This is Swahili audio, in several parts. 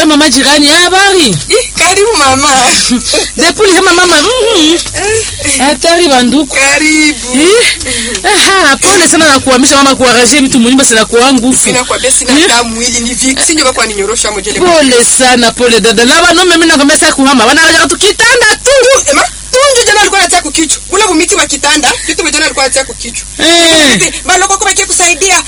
kwa mama jirani habari Ih, Karibu mama. depuli kama mama mhm. hatari banduku Karibu. Eh, aha, pole sana na kuhamisha mama kuwaraje mtu munyumba sina kuwa nguvu Mimi nakwambia sina Eh. hata mwili ni viksi ndio kwa ninyorosha mojele. pole sana pole dada na wanaume mimi nakwambia sasa kuhama wanaraja tu kitanda tu Ema, tunju jana alikuwa anatia kukichwa. Ule vumiti wa kitanda, vitu vijana alikuwa anatia kukichwa. eh Baloko kwa bakie kusaidia.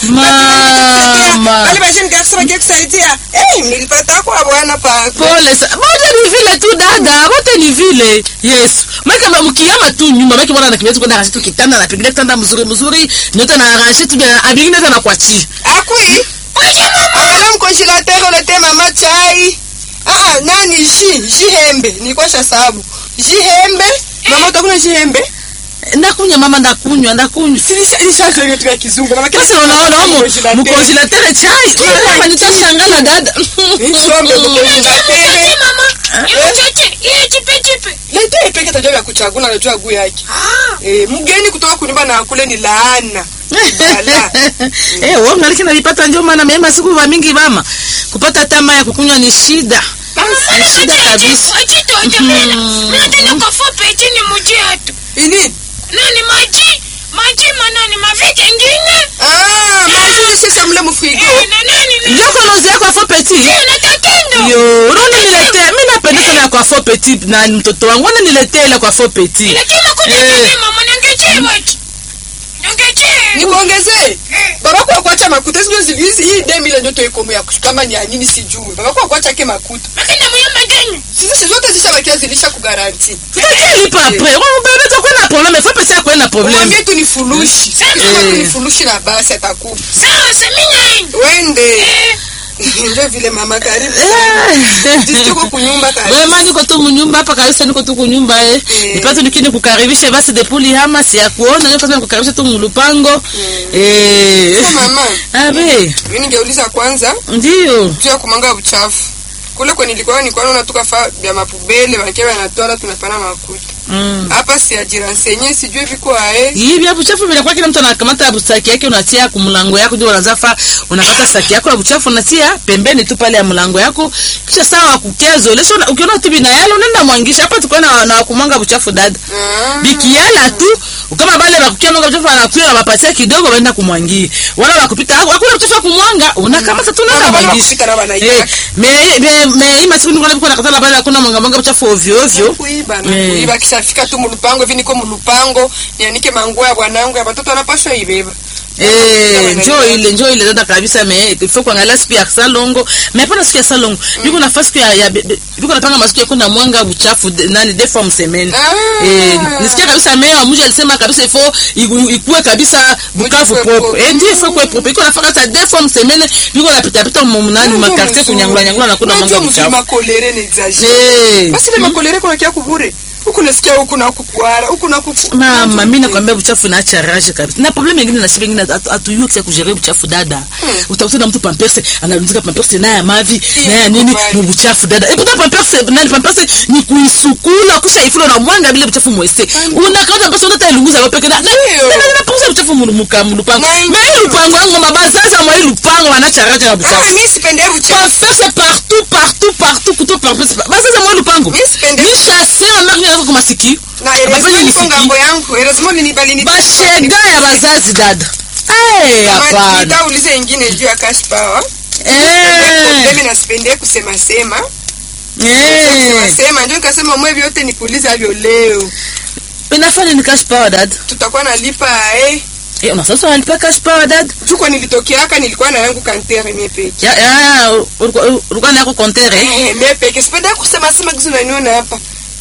Mama. Bali bajeni garso bakie kusaidia. Eh, nilipata kwa bwana pa. pole sana moja ni vile tu dada wote ni vile yesu maka mkiyama tu nyumba maki bwana anakimbia tu kwenda arranger tu kitanda na pigilia kitanda mzuri mzuri nyote na arranger tu bien abingine tena kwa chi Akui. Angalia mkonjelateur ulete mama chai. Ah, ah, nani ji, jihembe. Nilikuwa shasabu. Jihembe. Mama utakuna jihembe? ndakunywa mama ndakunywa ndakunywa Silisha ilisha vitu vya kizungu. Mama basi unaona homo mkonjelateur chai mama nitashangala dada Nisombe mkonjelateur. mama imutete iye chipe chipe Lete peke tajua vya kuchagula najua guu yake. Eh, mgeni kutoka kunyumba na kule ni laana. Ala. eh wewe ungaliki na vipata ndio maana mema siku va mingi mama kupata tama ya kukunywa ni shida ni shida kabisa achito atamela minatenda kwa fupe chini muji atu Ini? nani maji maji manani mavete ngine Ah, maji sasa mle mfrigo. Eh, na nani ni ndio konozea kwa fo petit na tatendo yo unaona niletee mimi napenda sana ya kwa fo petit na mtoto wangu wana niletee ile kwa fo petit lakini makuta Eh. nini mama nangeche watu nangeche Nikuongezee. Baba kwa kuacha makuta sio zivizi hii demi ile ndoto iko ya kama ni ya nini sijui. Baba kwa kuacha ke makuta. makina muyamba genyu Sisi zote zishabakia zilisha kugaranti. tutalipa après wewe bebe tu kuna problème fo petit akwe na problème Mwambie tu ni furushi. Sema. Sema tu ni furushi na basi atakupa. sawa seminya Wende. eh Ndio vile mama karibu. Sisi tuko kunyumba karibu. Wema niko tu munyumba hapa kabisa niko tu kunyumba eh. Eh. Nipate nikini kukaribisha basi depuli hama si ya kuona ndio pata kukaribisha tu mulupango. Eh. Sasa mama, Abe, mimi ningeuliza kwanza ndio. juu ya kumanga uchafu. Kule kwenye nilikuwa nilikuwa naona tuka fa vya mapubele wakiwa wanatoa tunapana makuta. Mm. Hapa si ajiransenye sijui viko ae. Hivi hapo uchafu vinakuwa kila mtu anakamata busaki yake unatia kumlango yako ndio unazafa unakata saki yako ya uchafu unatia pembeni tu pale ya mlango yako kisha sawa kukezo lesho ukiona tu bina yale unaenda mwangisha hapa tuko na na kumanga uchafu dada Ah. bikiala tu kama bale bakukia mwanga uchafu anakuya wapatia kidogo waenda kumwangia wala wakupita hakuna uchafu wa kumwanga unakamata tu Wala unaenda wale mwangisha wakupita na wanaitaka. eh me me me hii masiku niko nakutana katala bale hakuna mwanga mwanga uchafu ovyo ovyo kuiba na Eh. kuiba kishafika tu mulupango hivi niko mulupango nianike manguo ya bwanangu ya watoto anapaswa ibeba Eh, njoo ile njoo ile dada kabisa me ifo kuangalia siku ya salongo me hapana siku ya salongo biko nafasi siku ya, ya be- be- biko napanga masiku ya kuna mwanga buchafu de- nani de forme semaine Ah. eh nisikia kabisa meya wa mji alisema kabisa ifo iku- ikuwe kabisa bukavu Mji kuwe propre propre. eh ndio ifo kuwe propre iko nafaka sa de forme semaine biko napita pita mu nani ma quartier kunyangula nyangula na kuna mwanga buchafu makolere ni exagere eh basi ile makolere kuna kia kubure huku nasikia huku na kukwara huku na kuku mama mi nakwambia buchafu naacha rage kabisa na problem ingine na shibe ingine atuyue kisa kujere buchafu dada utakuta na mtu pamperse analunzika pamperse na ya mavi na ya nini kubali. mu buchafu dada e puta pamperse nani pamperse ni kuisukula kisha ifula na mwanga bila buchafu mwese unakauta pamperse unata ilunguza wewe peke na na Ndio. na na pauza buchafu mu muka mu lupango Na na hii lupango yangu mabazaza mwa hii lupango wanacha rage na ah buchafu mimi sipende uchafu pamperse partout partout partout kuto pamperse bazaza mwa hii lupango Mimi sipendi. ni chasse na marni yako kwa masikio na Abafanya erezimo niko nisiki. ngambo yangu erezimo ninibalini bashega ya bazazi dada Eh, hapana nitaulize ingine juu ya cash power Eh, mimi nasipende kusema sema eh. sema ndio nikasema mwe vyote nikuuliza hivyo leo inafanya ni cash power dad tutakuwa nalipa eh Eh, una sasa unalipa cash power dad tuko nilitokeaka nilikuwa na yangu kantere mie peke ya ya ulikuwa ulikuwa na yako kontere eh? Eh, mie peke sipenda kusema sema kitu naniona hapa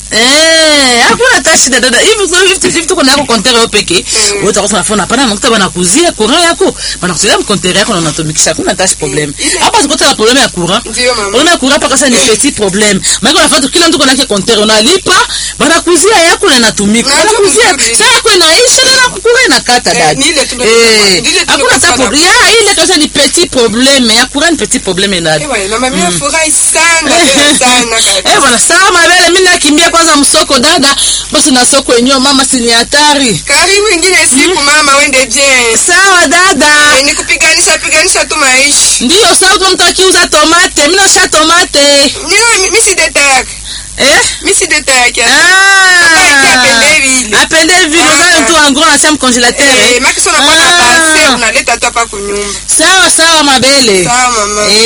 eh hakuna hata shida dada hivi so hivi hivi tuko na yako kontere wewe peke Mm. wewe utakuwa unafanya hapana makuta bana kuzia courant yako bana kuzia kontere yako na unatumikisha hakuna hata problem Ile- hapa zikote na problem ya courant ndio mama Ona kura paka sasa ni petit problème. Maana unafanya kila mtu kuna yake kontere unalipa, banakuzia yako na inatumika. Na Banakuzia. ndio Sasa yako inaisha na kukura inakata Eh, dad. ni ile tu ndio Eh, tunafanya. Ni ile tu hakuna hata tunafanya. problème. Ya ile kasa ni petit problème. Ya kura ni petit problème dad. Eh, bwana, mama mimi nafurahi sana tena sana Eh kabisa bwana sawa mabele mimi nakimbia kwanza msoko dada. Basi na soko yenyewe mama si ni hatari. karibu ingine siku mama wende bien Sawa dada. Eh, nikupiganisha piganisha tu maisha Ndiyo sawa kama mtu akiuza tomate, mimi tosha tomate Nini mimi si deta yake. eh Mimi si deta yake. Ah. apende vile. apende vile uzale tu en gros natia mcongelateur Eh, eh? maki sio unakuwa na Ah. base unaleta tu hapa kunyumba. sawa sawa mabele Sawa mama. Eh,